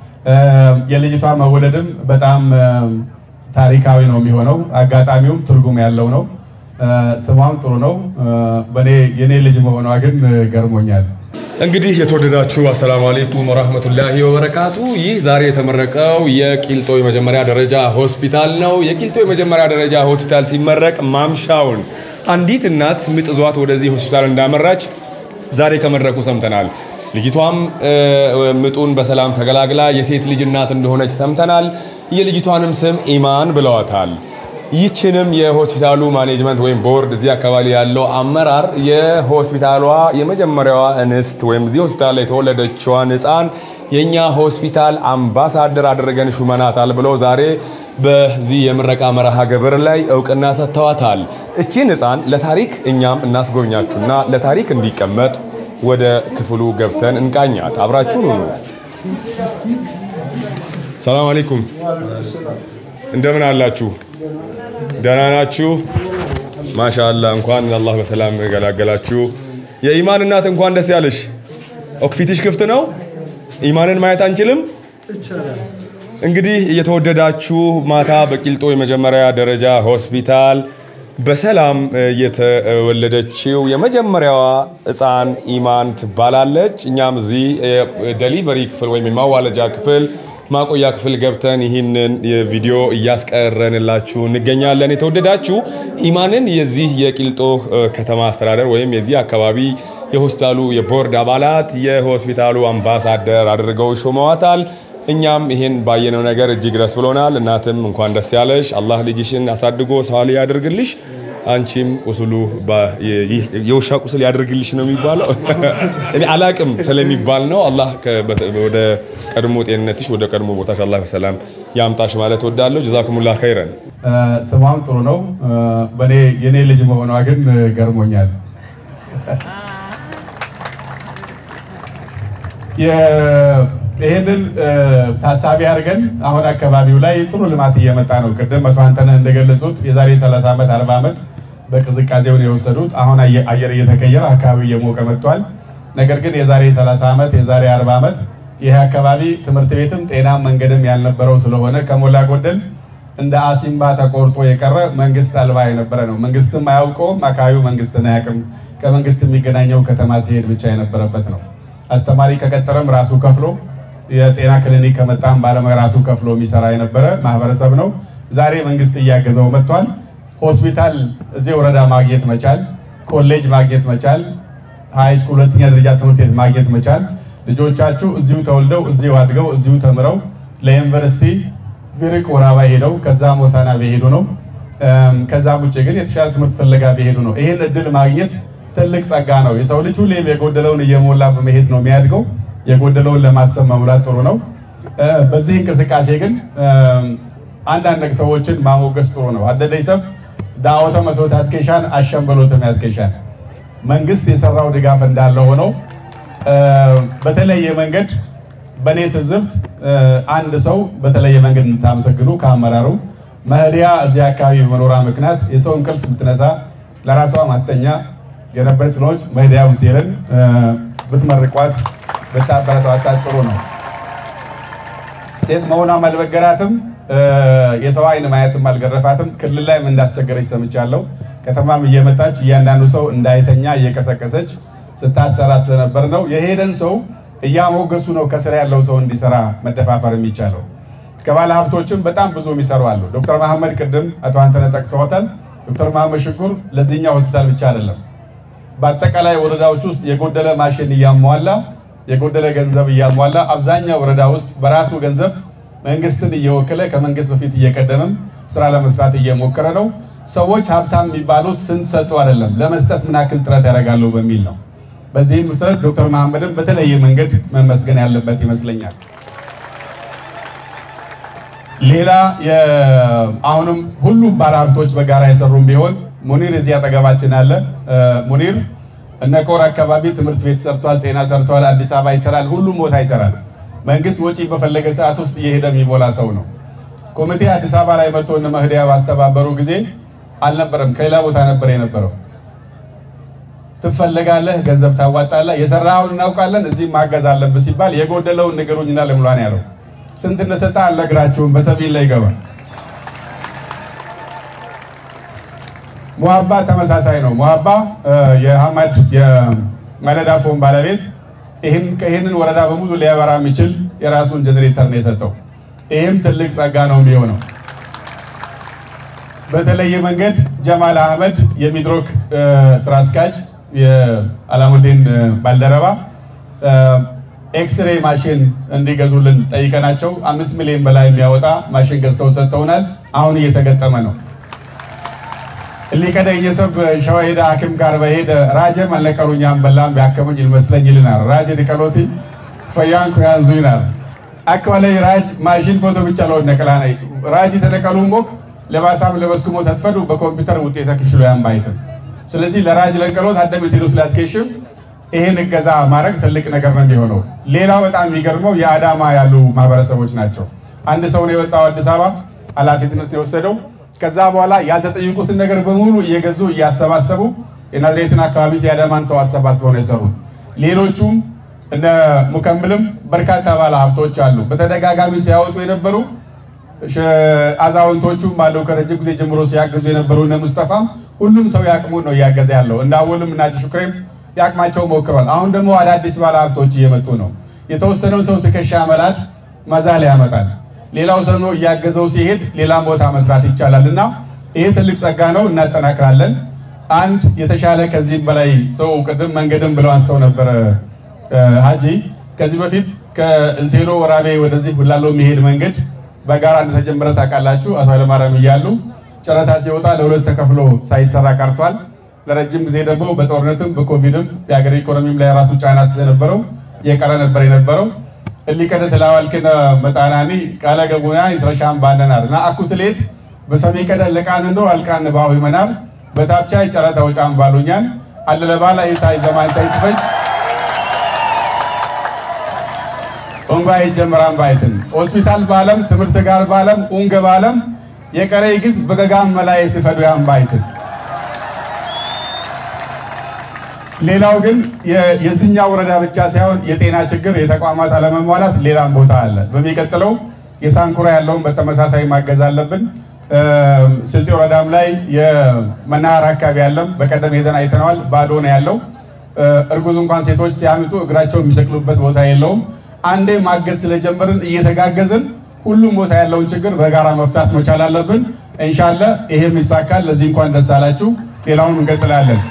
የልጅቷ መወለድም በጣም ታሪካዊ ነው የሚሆነው። አጋጣሚውም ትርጉም ያለው ነው። ስሟም ጥሩ ነው። በኔ የኔ ልጅ መሆኗ ግን ገርሞኛል። እንግዲህ የተወደዳችሁ አሰላሙ አሌይኩም ወራህመቱላሂ ወበረካቱ። ይህ ዛሬ የተመረቀው የቂልጦ የመጀመሪያ ደረጃ ሆስፒታል ነው። የቂልጦ የመጀመሪያ ደረጃ ሆስፒታል ሲመረቅ ማምሻውን አንዲት እናት ምጥ ዟት ወደዚህ ሆስፒታል እንዳመራች ዛሬ ከመድረኩ ሰምተናል። ልጅቷም ምጡን በሰላም ተገላግላ የሴት ልጅ እናት እንደሆነች ሰምተናል። የልጅቷንም ስም ኢማን ብለዋታል። ይህችንም የሆስፒታሉ ማኔጅመንት ወይም ቦርድ እዚህ አካባቢ ያለው አመራር የሆስፒታሏ የመጀመሪያዋ እንስት ወይም እዚህ ሆስፒታል ላይ የተወለደችዋን ሕፃን የእኛ ሆስፒታል አምባሳደር አድርገን ሹመናታል ብለው ዛሬ በዚህ የምረቃ መርሃ ግብር ላይ እውቅና ሰጥተዋታል። እቺን ሕፃን ለታሪክ እኛም እናስጎብኛችሁና ለታሪክ እንዲቀመጥ ወደ ክፍሉ ገብተን እንቃኛት። አብራችሁን ሁኑ። ሰላም አለይኩም፣ እንደምን አላችሁ? ደህና ናችሁ? ማሻአላ እንኳን አላህ በሰላም ገላገላችሁ። የኢማን እናት እንኳን ደስ ያለሽ። ኦክፊትሽ ክፍት ነው። ኢማንን ማየት አንችልም። እንግዲህ እየተወደዳችሁ ማታ በቂልጦ የመጀመሪያ ደረጃ ሆስፒታል በሰላም የተወለደችው የመጀመሪያዋ ሕፃን ኢማን ትባላለች። እኛም እዚህ ደሊቨሪ ክፍል ወይም የማዋለጃ ክፍል ማቆያ ክፍል ገብተን ይህንን ቪዲዮ እያስቀረንላችሁ እንገኛለን። የተወደዳችሁ ኢማንን የዚህ የቂልጦ ከተማ አስተዳደር ወይም የዚህ አካባቢ የሆስፒታሉ የቦርድ አባላት የሆስፒታሉ አምባሳደር አድርገው ሾመዋታል። እኛም ይህን ባየነው ነገር እጅግ ደስ ብሎናል። እናትም እንኳን ደስ ያለሽ፣ አላህ ልጅሽን አሳድጎ ሳሊ ያድርግልሽ። አንቺም ቁስሉ የውሻ ቁስል ያድርግልሽ ነው የሚባለው። እኔ አላቅም ስለሚባል ነው። አላህ ወደ ቀድሞ ጤንነትሽ ወደ ቀድሞ ቦታሽ አላህ በሰላም ያምጣሽ ማለት ወዳለሁ። ጀዛኩሙላህ ኸይረን። ስሟም ጥሩ ነው። በኔ የኔ ልጅ መሆኗ ግን ገርሞኛል። ይህንን ታሳቢ አድርገን አሁን አካባቢው ላይ ጥሩ ልማት እየመጣ ነው። ቅድም መቶ አንተነህ እንደገለጹት የዛሬ 30 ዓመት 40 ዓመት በቅዝቃዜውን የወሰዱት አሁን አየር እየተቀየረ አካባቢው እየሞቀ መጥቷል። ነገር ግን የዛሬ 30 ዓመት የዛሬ 40 ዓመት ይህ አካባቢ ትምህርት ቤትም ጤናም መንገድም ያልነበረው ስለሆነ ከሞላ ጎደል እንደ አሲምባ ተቆርጦ የቀረ መንግስት አልባ የነበረ ነው። መንግስትም አያውቀውም፣ አካባቢው መንግስትን አያውቅም። ከመንግስት የሚገናኘው ከተማ ሲሄድ ብቻ የነበረበት ነው። አስተማሪ ከቀጠረም ራሱ ከፍሎ የጤና ክሊኒክ ከመጣም ባለሙያ ራሱ ከፍሎ የሚሰራ የነበረ ማህበረሰብ ነው። ዛሬ መንግስት እያገዘው መጥቷል። ሆስፒታል እዚህ ወረዳ ማግኘት መቻል፣ ኮሌጅ ማግኘት መቻል፣ ሃይ ስኩል ሁለተኛ ደረጃ ትምህርት ቤት ማግኘት መቻል፣ ልጆቻችሁ እዚሁ ተወልደው እዚሁ አድገው እዚሁ ተምረው ለዩኒቨርሲቲ ቢርቅ ወራባ ሄደው ከዛም ሆሳዕና ቢሄዱ ነው። ከዛም ውጭ ግን የተሻለ ትምህርት ፍለጋ ቢሄዱ ነው። ይህን እድል ማግኘት ትልቅ ጸጋ ነው። የሰው ልጅ ሁሌም የጎደለውን እየሞላ በመሄድ ነው የሚያድገው። የጎደለውን ለማሰብ መሙላት ጥሩ ነው። በዚህ እንቅስቃሴ ግን አንዳንድ ሰዎችን ማሞገስ ጥሩ ነው። አደደይ ሰብ ዳወተ መስሎት ያትኬሻን አሸንበሎትም ያትኬሻን መንግስት የሰራው ድጋፍ እንዳለ ሆነው በተለየ መንገድ በእኔ ትዝብት አንድ ሰው በተለየ መንገድ እንድታመሰግኑ ከአመራሩ መህዲያ እዚህ አካባቢ በመኖሯ ምክንያት የሰው እንቅልፍ ብትነሳ ለራሷ ማተኛ የነበር ስለሆነች መህዲያ ሁሴንን ብትመርቋት ብታበረታቷት ጥሩ ነው። ሴት መሆኗም አልበገራትም፣ የሰው አይን ማየትም አልገረፋትም። ክልል ላይም እንዳስቸገረች ሰምቻለሁ። ከተማም እየመጣች እያንዳንዱ ሰው እንዳይተኛ እየቀሰቀሰች ስታሰራ ስለነበር ነው። የሄደን ሰው እያሞገሱ ነው ከስራ ያለው ሰው እንዲሰራ መደፋፈር የሚቻለው። ከባለ ሀብቶችም በጣም ብዙ የሚሰሩ አሉ። ዶክተር መሐመድ ቅድም አቶ አንተነህ ጠቅሰውታል። ዶክተር መሐመድ ሽኩር ለዚህኛው ሆስፒታል ብቻ አይደለም በአጠቃላይ ወረዳዎች ውስጥ የጎደለ ማሽን እያሟላ የጎደለ ገንዘብ እያሟላ አብዛኛው ወረዳ ውስጥ በራሱ ገንዘብ መንግስትን እየወከለ ከመንግስት በፊት እየቀደመም ስራ ለመስራት እየሞከረ ነው። ሰዎች ሀብታም የሚባሉት ስንት ሰጡ አይደለም ለመስጠት ምን ያክል ጥረት ያደርጋሉ በሚል ነው። በዚህም መሰረት ዶክተር መሐመድን በተለየ መንገድ መመስገን ያለበት ይመስለኛል። ሌላ አሁንም ሁሉም ባለሀብቶች በጋራ የሰሩም ቢሆን ሙኒር እዚህ አጠገባችን አለ። ሙኒር እነ ኮር አካባቢ ትምህርት ቤት ሰርቷል፣ ጤና ሰርቷል፣ አዲስ አበባ ይሰራል፣ ሁሉም ቦታ ይሰራል። መንግስት ወጪ በፈለገ ሰዓት ውስጥ እየሄደ የሚሞላ ሰው ነው። ኮሚቴ አዲስ አበባ ላይ መጥቶ እነ መህዲያ ባስተባበሩ ጊዜ አልነበረም፣ ከሌላ ቦታ ነበር የነበረው። ትፈለጋለህ፣ ገንዘብ ታዋጣለህ፣ የሰራኸውን እናውቃለን፣ እዚህም ማገዝ አለብህ ሲባል የጎደለውን ንገሩኝና ልሙላን ያለው ስንት እንደሰጠ አልነግራችሁም፣ በሰቢል ላይ ይገባል። ሙሀባ ተመሳሳይ ነው። ሙሀባ የሀመድ የመለዳ ፎን ባለቤት ይህንን ወረዳ በሙሉ ሊያበራ የሚችል የራሱን ጀኔሬተር ነው የሰጠው። ይህም ትልቅ ጸጋ ነው የሚሆነው። በተለየ መንገድ ጀማል አህመድ የሚድሮክ ስራ አስኪያጅ የአላሙዲን ባልደረባ ኤክስሬ ማሽን እንዲገዙልን ጠይቀናቸው አምስት ሚሊዮን በላይ የሚያወጣ ማሽን ገዝተው ሰጥተውናል። አሁን እየተገጠመ ነው። ሊቀደኝ ሰብ ሸዋሄደ ሐኪም ጋር በሄደ ራጀ መለቀሉኛም በላም ቢያከሙኝ ይመስለኝ ይልናል። ራጀ ዲቀሎቲ ፈያንኩ ያንዙ ይናል አክባላይ ራጅ ማሽን ፎቶ ብቻ ለወድ ነቀላ ናይ ራጅ ተነቀሉ ሞክ ለባሳም ለበስኩሞ ተትፈዱ በኮምፒውተር ውጤተ ክሽሎ ያንባይትን ስለዚህ ለራጅ ለንቀሎት አደም የቴሎት ላትኬሽም ይሄን እገዛ ማድረግ ትልቅ ነገር ነው የሚሆነው። ሌላው በጣም የሚገርመው የአዳማ ያሉ ማህበረሰቦች ናቸው። አንድ ሰው ነው የወጣው አዲስ አበባ ኃላፊነት የወሰደው ከዛ በኋላ ያልተጠየቁትን ነገር በሙሉ እየገዙ እያሰባሰቡ የናዝሬትን አካባቢ የአዳማን ሰው አሰባስበው ነው የሰሩት። ሌሎቹም እነ ሙከምልም በርካታ ባለ ሀብቶች አሉ። በተደጋጋሚ ሲያወጡ የነበሩ አዛውንቶቹም አለው ከረጅም ጊዜ ጀምሮ ሲያገዙ የነበሩ እነ ሙስጠፋም ሁሉም ሰው ያቅሙን ነው እያገዘ ያለው። እንደ አወልም እና ሹክሬም ያቅማቸው ሞክረዋል። አሁን ደግሞ አዳዲስ ባለ ሀብቶች እየመጡ ነው። የተወሰነው ሰው ትከሻ መላት መዛል ያመጣል። ሌላው ሰው ነው እያገዘው ሲሄድ ሌላም ቦታ መስራት ይቻላል እና ይሄ ትልቅ ጸጋ ነው። እናጠናክራለን። አንድ የተሻለ ከዚህም በላይ ሰው ቅድም መንገድም ብለው አንስተው ነበረ ሀጂ ከዚህ በፊት ከእንሴሎ ወራቤ ወደዚህ ሁላሎ የሚሄድ መንገድ በጋራ እንደተጀመረ ታውቃላችሁ። አቶ ኃይለማርያም እያሉ ጨረታ ሲወጣ ለሁለት ተከፍሎ ሳይሰራ ቀርቷል። ለረጅም ጊዜ ደግሞ በጦርነትም በኮቪድም የሀገር ኢኮኖሚም ላይ ራሱ ጫና ስለነበረው የቀረ ነበር የነበረው እሊቀደ ተላዋልክነ መጣናኒ ቃለ ገቡና ይትረሻም ባነናር እና አኩትሌት በሰሜ ቀደ ለቃን እንዶ አልቃን ባሁ ይመናር በታብቻ ጨረታ ውጫም ባሉኛል አለለባላ ይታይ ዘማን ታይትፈጅ ኦንጓ ይጀመራን ባይትን ሆስፒታል ባለም ትምህርት ጋር ባለም ኡንገ ባለም የቀረ ግዝ በገጋም መላየት ፈዱያን ባይትን ሌላው ግን የዚህኛ ወረዳ ብቻ ሳይሆን የጤና ችግር፣ የተቋማት አለመሟላት ሌላም ቦታ አለ። በሚቀጥለው የሳንኩራ ያለውን በተመሳሳይ ማገዝ አለብን። ስልጤ ወረዳም ላይ የመናኸሪያ አካባቢ ያለም በቀደም ሄደን አይተነዋል። ባዶ ነው ያለው። እርጉዝ እንኳን ሴቶች ሲያምጡ እግራቸው የሚሰቅሉበት ቦታ የለውም። አንዴ ማገዝ ስለጀመርን እየተጋገዝን ሁሉም ቦታ ያለውን ችግር በጋራ መፍታት መቻል አለብን። እንሻለ ይሄም ይሳካል። ለዚህ እንኳን ደስ አላችሁ። ሌላውን እንቀጥላለን።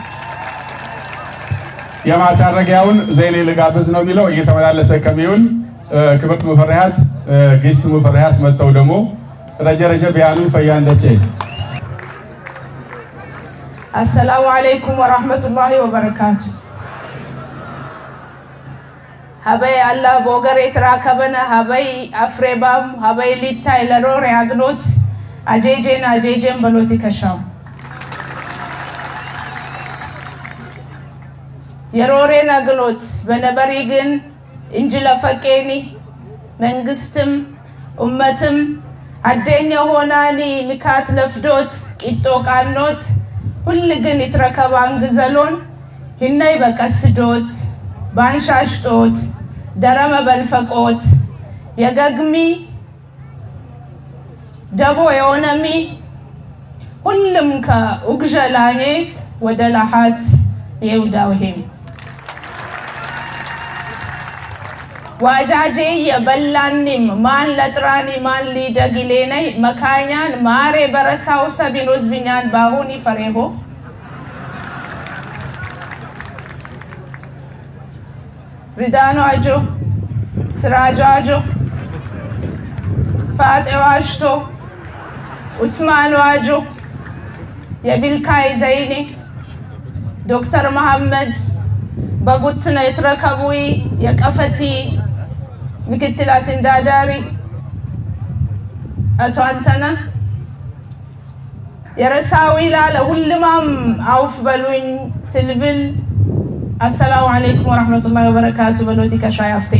የማሳረጊያውን ዘይሌ ልጋብዝ ነው የሚለው እየተመላለሰ ከሚውል ክብርት ሙፈሪያት ግስት ሙፈሪያት መጥተው ደግሞ ረጀረጀ ቢያኑ ፈያንደቼ አሰላሙ አለይኩም ወራህመቱላሂ ወበረካቱ ሀበይ አላ ቦገር የተራከበነ ሀበይ አፍሬባም ሀበይ ሊታይ ለሮር ያግኖት አጄጄን አጄጄን በሎት ይከሻም የሮሬን አግኖት በነበሪ ግን እንጂ ለፈቄኒ መንግስትም ኡመትም አደኘ ሆናኒ ምካት ለፍዶት ቂጦ ቃኖት ሁል ግን ይትረከባን ግዘሎን ህነይ በቀስዶት ባንሻሽጦት ደረመ በልፈቆት የገግሚ ደቦ የሆነሚ ሁሉም ከኡግዠ ላኔት ወደ ላሃት የውዳውሄም ዋጃጄ የበላኒም ማን ለጥራኒ ማን ሊደግሌነይ መካኛን ማሬ በረሳው ሰቢን ወዝብኛን ባሁኒ ፈሬሆ ሪዳኖ አጆ ስራጆ አጆ ፋጤው አሽቶ ኡስማን ዋጆ የቢልካይ ዘይኔ ዶክተር መሐመድ በጉትነ የተረከቡይ የቀፈቲ ምክትል አስተዳዳሪ አቶ አንተነ የረሳዊ ላለ ሁልማም አውፍ በሉኝ ትልብል አሰላሙ አለይኩም ወረሕመቱላሂ ወበረካቱ በሎቲ ከሻይ አፍቴ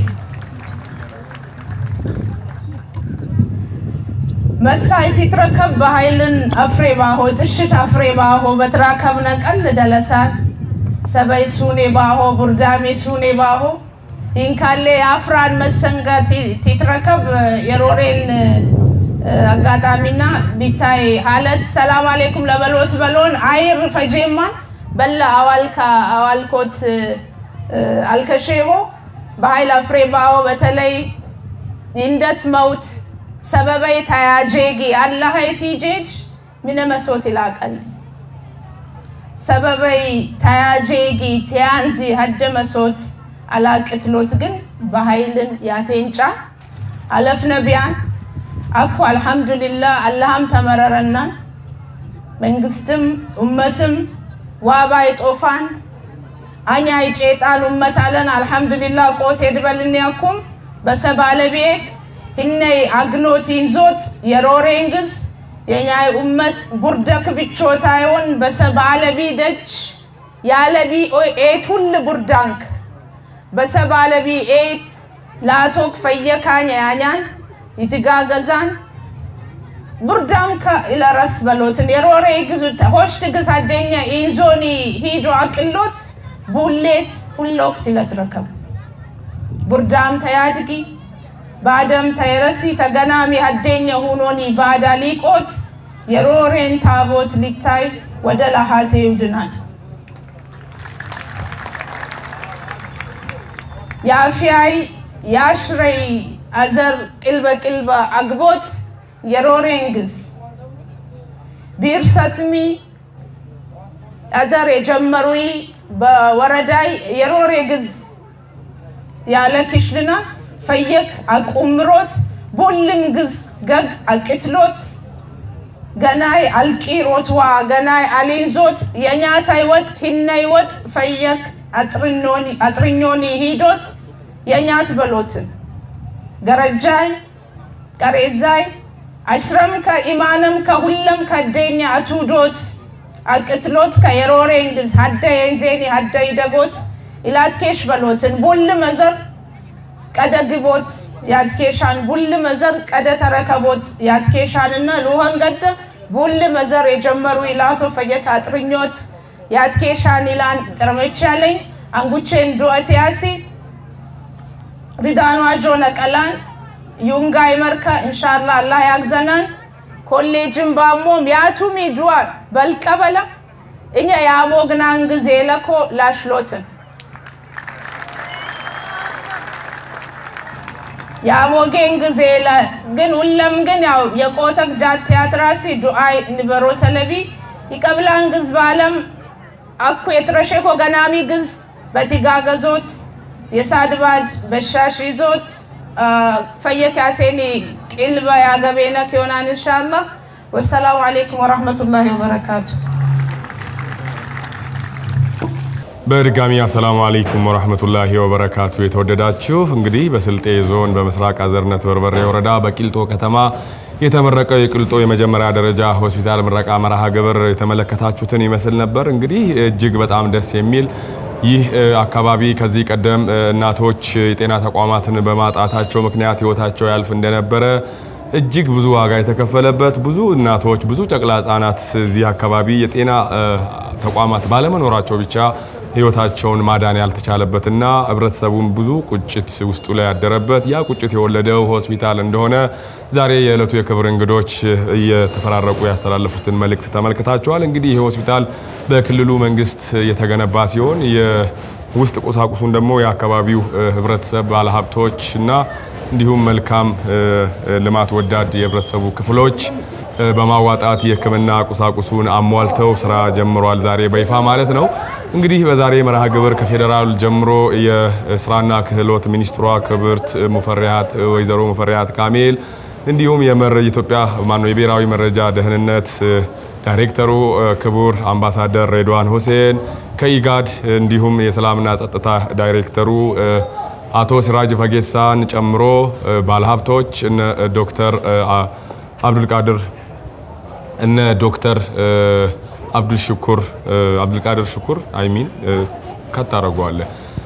መሳይቲ ትረከብ በኃይልን አፍሬ ባሆ ጥሽት አፍሬ ባሆ በትራከብነ ቀል ደለሳን ሰበይ ሱኔ ባሆ ቡርዳሜ ሱኔ ባሆ ኢንካሌ የአፍራን መሰንጋ ቲትረከብ የሮሬን አጋጣሚና ቢታይ ሀለት ሰላም አሌይኩም ለበሎት በሎን አይር ፈጄማን በለ አዋልካ አዋልኮት አልከሼቦ በኃይል አፍሬ ባሆ በተለይ ይንደት መውት ሰበበይ ታያጄጊ አላሀይ ቲጄጅ ምነ መሶት ይላቀል ሰበበይ ታያጄጊ ቲያንዚ ሀደ መሶት አላቅትሎት ግን በኃይልን ያቴንጫ አለፍ ነቢያን አኩ አልሐምዱሊላህ አላህም ተመረረናን መንግስትም ኡመትም ዋባይ ጦፋን አኛ ይጬጣን ኡመት አለን አልሐምዱሊላህ ቆት ሄድበልን ያኩም በሰባለቤት ህነይ አግኖት ይንዞት የሮሬንግስ የኛይ ኡመት ቡርደክ ብቾታዮን በሰባለቢ ደጅ ያለቢ ኤት ሁል ቡርዳንክ በሰባለቢ ኤት ላቶክ ፈየካኝ ያኛን ይትጋገዛን ቡርዳንከ ኢለረስ በሎትን የሮሬ ግዙ ሆሽት ግስ አደኛ ኢንዞኒ ሂዶ አቅሎት ቡሌት ሁለ ወቅት ይለትረከብ ቡርዳም ተያድጊ ባደም ተይረሲ ተገናሚ ሀደኘ ሁኖኒ ባዳ ሊቆት የሮሬን ታቦት ሊታይ ወደ ላሃቴ ይውድናል የአፍያይ የአሽረይ አዘር ቅልበ ቅልበ አግቦት የሮሬንግስ ቢርሰትሚ አዘር የጀመሩይ በወረዳይ የሮሬ ግዝ ያለ ክሽልና ፈየክ አቁምሮት ቦልም ግዝ ገግ አቅትሎት ገናይ አልቂሮትዋ ገናይ አሊንዞት የኛታይ ወጥ ሂነይ ወጥ ፈየክ አጥርኞኒ ሂዶት የኛት በሎትን ገረጃይ ቀሬዛይ አሽረም ከኢማንም ከሁለም ከደኛ አቱዶት አቅትሎት ከየሮሬንግዝ ሀደ የንዜኒ ሀደ ይደጎት ኢላትኬሽ በሎትን ቦል መዘር ቀደ ግቦት ያትኬሻን ቡል መዘር ቀደ ተረከቦት ያትኬሻንና ሉኸን ገደ ቡል መዘር የጀመሩ ይላቶ ፈየካ ጥርኞት ያትኬሻን ይላን ጥርመች ያለኝ አንጉቼን ዱአት ያሲ ሪዳኗ ጆ ነቀላን ዩንጋይ መርከ እንሻላ አላህ ያግዘናን ኮሌጅን ባሞ ሚያቱሚ ዱዋር በልቀበላ እኛ የአሞግናን ጊዜ ለኮ ላሽሎትን የአሞጌን ጊዜ ግን ሁለም ግን ያው የቆተክ ጃት ቲያትራሲ ዱአይ ንበሮ ተለቢ ይቀብላን ግዝ በአለም አኩ የትረሼኮ ገናሚ ግዝ በቲጋገዞት የሳድባድ በሻሽ ይዞት ፈየክ ያሴኒ ቂልበ ያገቤነክ ይሆናን ኢንሻአላህ። ወሰላሙ አለይኩም ወራህመቱላሂ ወበረካቱ። በድጋሚ አሰላሙ አለይኩም ወራህመቱላሂ ወበረካቱ። የተወደዳችሁ እንግዲህ በስልጤ ዞን በምስራቅ አዘርነት በርበሬ ወረዳ በቂልጦ ከተማ የተመረቀው የቂልጦ የመጀመሪያ ደረጃ ሆስፒታል ምረቃ መርሃ ግብር የተመለከታችሁትን ይመስል ነበር። እንግዲህ እጅግ በጣም ደስ የሚል ይህ አካባቢ ከዚህ ቀደም እናቶች የጤና ተቋማትን በማጣታቸው ምክንያት ህይወታቸው ያልፍ እንደነበረ እጅግ ብዙ ዋጋ የተከፈለበት ብዙ እናቶች ብዙ ጨቅላ ህጻናት እዚህ አካባቢ የጤና ተቋማት ባለመኖራቸው ብቻ ህይወታቸውን ማዳን ያልተቻለበትና ህብረተሰቡን ብዙ ቁጭት ውስጡ ላይ ያደረበት ያ ቁጭት የወለደው ሆስፒታል እንደሆነ ዛሬ የዕለቱ የክብር እንግዶች እየተፈራረቁ ያስተላለፉትን መልእክት ተመልክታችኋል። እንግዲህ ይህ ሆስፒታል በክልሉ መንግስት የተገነባ ሲሆን የውስጥ ቁሳቁሱን ደግሞ የአካባቢው ህብረተሰብ ባለሀብቶች እና እንዲሁም መልካም ልማት ወዳድ የህብረተሰቡ ክፍሎች በማዋጣት የህክምና ቁሳቁሱን አሟልተው ስራ ጀምሯል። ዛሬ በይፋ ማለት ነው። እንግዲህ በዛሬ መርሃ ግብር ከፌዴራል ጀምሮ የስራና ክህሎት ሚኒስትሯ ክብርት ሙፈሪያት ወይዘሮ ሙፈሪያት ካሜል እንዲሁም የመር ኢትዮጵያ ማነው የብሔራዊ መረጃ ደህንነት ዳይሬክተሩ ክቡር አምባሳደር ሬድዋን ሁሴን ከኢጋድ እንዲሁም የሰላምና ጸጥታ ዳይሬክተሩ አቶ ሲራጅ ፈጌሳን ጨምሮ ባለሀብቶች እነ ዶክተር አብዱልቃድር እነ ዶክተር አብዱል ሽኩር አብዱልቃድር ሽኩር አይሚን ከታረጓለ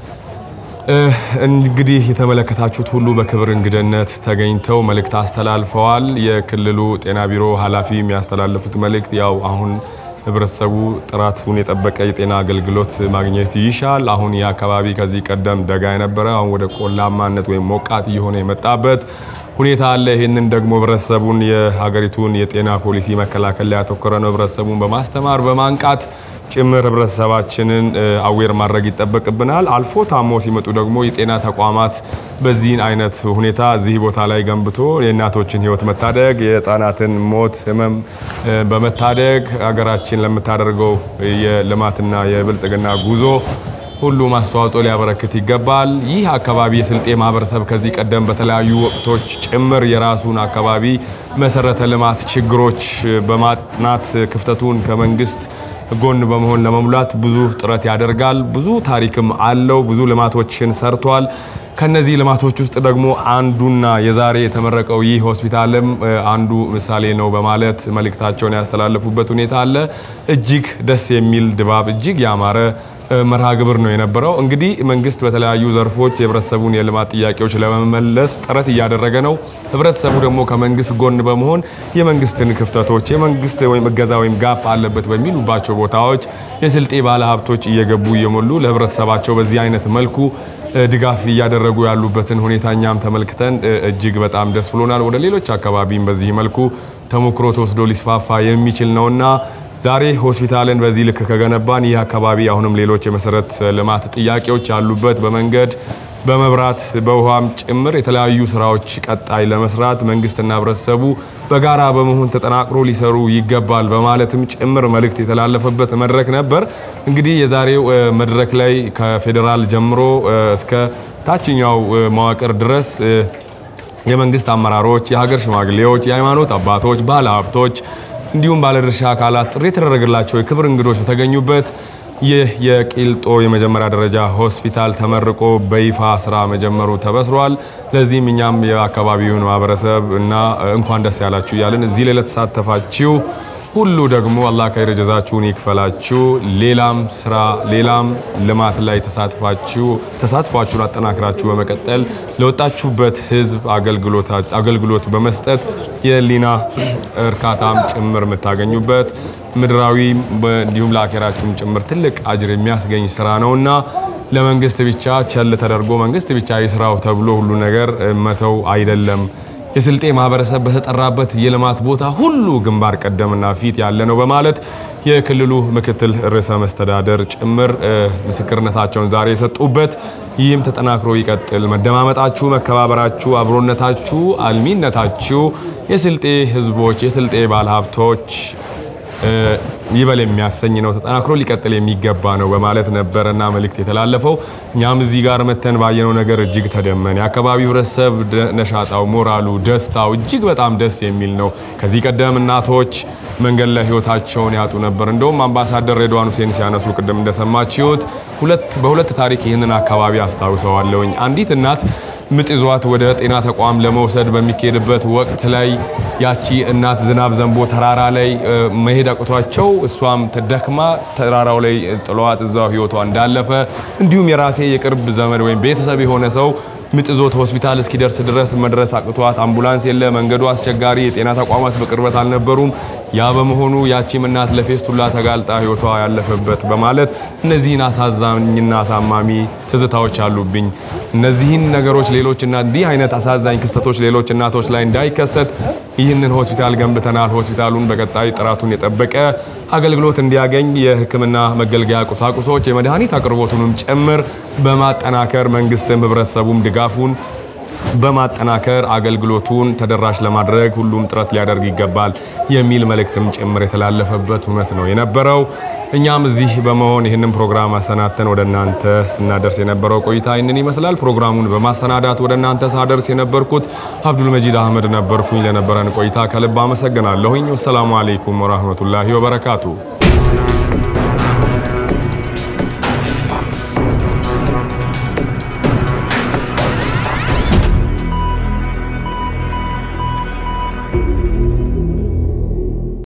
እንግዲህ የተመለከታችሁት ሁሉ በክብር እንግድነት ተገኝተው መልእክት አስተላልፈዋል። የክልሉ ጤና ቢሮ ኃላፊ የሚያስተላልፉት መልእክት ያው አሁን ህብረተሰቡ ጥራቱን የጠበቀ የጤና አገልግሎት ማግኘት ይሻል። አሁን ይህ አካባቢ ከዚህ ቀደም ደጋ የነበረ አሁን ወደ ቆላማነት ወይም ሞቃት እየሆነ የመጣበት ሁኔታ አለ። ይህንን ደግሞ ህብረተሰቡን የሀገሪቱን የጤና ፖሊሲ መከላከል ላይ ያተኮረ ነው። ህብረተሰቡን በማስተማር በማንቃት ጭምር ህብረተሰባችንን አዌር ማድረግ ይጠበቅብናል። አልፎ ታሞ ሲመጡ ደግሞ የጤና ተቋማት በዚህን አይነት ሁኔታ እዚህ ቦታ ላይ ገንብቶ የእናቶችን ህይወት መታደግ፣ የህፃናትን ሞት ህመም በመታደግ ሀገራችን ለምታደርገው የልማትና የብልጽግና ጉዞ ሁሉም አስተዋጽኦ ሊያበረክት ይገባል። ይህ አካባቢ የስልጤ ማህበረሰብ ከዚህ ቀደም በተለያዩ ወቅቶች ጭምር የራሱን አካባቢ መሰረተ ልማት ችግሮች በማጥናት ክፍተቱን ከመንግስት ጎን በመሆን ለመሙላት ብዙ ጥረት ያደርጋል። ብዙ ታሪክም አለው። ብዙ ልማቶችን ሰርቷል። ከነዚህ ልማቶች ውስጥ ደግሞ አንዱና የዛሬ የተመረቀው ይህ ሆስፒታልም አንዱ ምሳሌ ነው በማለት መልእክታቸውን ያስተላለፉበት ሁኔታ አለ። እጅግ ደስ የሚል ድባብ፣ እጅግ ያማረ መርሃ ግብር ነው የነበረው። እንግዲህ መንግስት በተለያዩ ዘርፎች የህብረተሰቡን የልማት ጥያቄዎች ለመመለስ ጥረት እያደረገ ነው። ህብረተሰቡ ደግሞ ከመንግስት ጎን በመሆን የመንግስትን ክፍተቶች የመንግስት ወይም እገዛ ወይም ጋፕ አለበት በሚሉባቸው ቦታዎች የስልጤ ባለሀብቶች እየገቡ እየሞሉ ለህብረተሰባቸው በዚህ አይነት መልኩ ድጋፍ እያደረጉ ያሉበትን ሁኔታ እኛም ተመልክተን እጅግ በጣም ደስ ብሎናል። ወደ ሌሎች አካባቢም በዚህ መልኩ ተሞክሮ ተወስዶ ሊስፋፋ የሚችል ነውና ዛሬ ሆስፒታልን በዚህ ልክ ከገነባን ይህ አካባቢ አሁንም ሌሎች የመሰረት ልማት ጥያቄዎች ያሉበት በመንገድ በመብራት በውሃም ጭምር የተለያዩ ስራዎች ቀጣይ ለመስራት መንግስትና ህብረተሰቡ በጋራ በመሆን ተጠናክሮ ሊሰሩ ይገባል በማለትም ጭምር መልእክት የተላለፈበት መድረክ ነበር። እንግዲህ የዛሬው መድረክ ላይ ከፌዴራል ጀምሮ እስከ ታችኛው መዋቅር ድረስ የመንግስት አመራሮች፣ የሀገር ሽማግሌዎች፣ የሃይማኖት አባቶች፣ ባለሀብቶች እንዲሁም ባለድርሻ አካላት ጥሪ የተደረገላቸው የክብር እንግዶች በተገኙበት ይህ የቂልጦ የመጀመሪያ ደረጃ ሆስፒታል ተመርቆ በይፋ ስራ መጀመሩ ተበስሯል። ለዚህም እኛም የአካባቢውን ማህበረሰብ እና እንኳን ደስ ያላችሁ እያልን እዚህ ላይ ለተሳተፋችሁ ሁሉ ደግሞ አላህ ከይር ጀዛችሁን ይክፈላችሁ። ሌላም ስራ ሌላም ልማት ላይ ተሳትፋችሁ ተሳትፏችሁን አጠናክራችሁ በመቀጠል ለወጣችሁበት ህዝብ አገልግሎት በመስጠት የህሊና እርካታም ጭምር የምታገኙበት ምድራዊ እንዲሁም ለአኼራችሁም ጭምር ትልቅ አጅር የሚያስገኝ ስራ ነውና ለመንግስት ብቻ ቸል ተደርጎ መንግስት ብቻ ይስራው ተብሎ ሁሉ ነገር መተው አይደለም። የስልጤ ማህበረሰብ በተጠራበት የልማት ቦታ ሁሉ ግንባር ቀደምና ፊት ያለ ነው በማለት የክልሉ ምክትል ርዕሰ መስተዳደር ጭምር ምስክርነታቸውን ዛሬ የሰጡበት ይህም ተጠናክሮ ይቀጥል። መደማመጣችሁ፣ መከባበራችሁ፣ አብሮነታችሁ፣ አልሚነታችሁ የስልጤ ህዝቦች የስልጤ ባለሀብቶች ይበል የሚያሰኝ ነው። ተጠናክሮ ሊቀጥል የሚገባ ነው በማለት ነበረና መልእክት የተላለፈው። እኛም እዚህ ጋር መተን ባየነው ነገር እጅግ ተደመን። የአካባቢው ህብረተሰብ ነሻጣው፣ ሞራሉ፣ ደስታው እጅግ በጣም ደስ የሚል ነው። ከዚህ ቀደም እናቶች መንገድ ላይ ህይወታቸውን ያጡ ነበር። እንደውም አምባሳደር ሬድዋን ሁሴን ሲያነሱ ቅድም እንደሰማችሁት ሁለት በሁለት ታሪክ ይህንን አካባቢ አስታውሰዋለሁኝ። አንዲት እናት ምጥ ይዟት ወደ ጤና ተቋም ለመውሰድ በሚካሄድበት ወቅት ላይ ያቺ እናት ዝናብ ዘንቦ ተራራ ላይ መሄድ አቅቷቸው እሷም ተደክማ ተራራው ላይ ጥሏት እዛው ህይወቷ እንዳለፈ እንዲሁም የራሴ የቅርብ ዘመድ ወይም ቤተሰብ የሆነ ሰው ምጥ ይዞት ሆስፒታል እስኪደርስ ድረስ መድረስ አቅቷት አምቡላንስ የለ፣ መንገዱ አስቸጋሪ፣ የጤና ተቋማት በቅርበት አልነበሩም። ያ በመሆኑ ያቺም እናት ለፌስቱላ ተጋልጣ ህይወቷ ያለፈበት በማለት እነዚህን አሳዛኝና አሳማሚ ትዝታዎች አሉብኝ። እነዚህን ነገሮች ሌሎች እና እንዲህ አይነት አሳዛኝ ክስተቶች ሌሎች እናቶች ላይ እንዳይከሰት ይህንን ሆስፒታል ገንብተናል። ሆስፒታሉን በቀጣይ ጥራቱን የጠበቀ አገልግሎት እንዲያገኝ የሕክምና መገልገያ ቁሳቁሶች የመድኃኒት አቅርቦቱንም ጭምር በማጠናከር መንግስትም ህብረተሰቡም ድጋፉን በማጠናከር አገልግሎቱን ተደራሽ ለማድረግ ሁሉም ጥረት ሊያደርግ ይገባል የሚል መልእክትም ጭምር የተላለፈበት እውነት ነው የነበረው። እኛም እዚህ በመሆን ይህንን ፕሮግራም አሰናድተን ወደ እናንተ ስናደርስ የነበረው ቆይታ ይህንን ይመስላል። ፕሮግራሙን በማሰናዳት ወደ እናንተ ሳደርስ የነበርኩት አብዱል መጂድ አህመድ ነበርኩኝ። ለነበረን ቆይታ ከልብ አመሰግናለሁኝ። ወሰላሙ አሌይኩም ወራህመቱላሂ ወበረካቱ።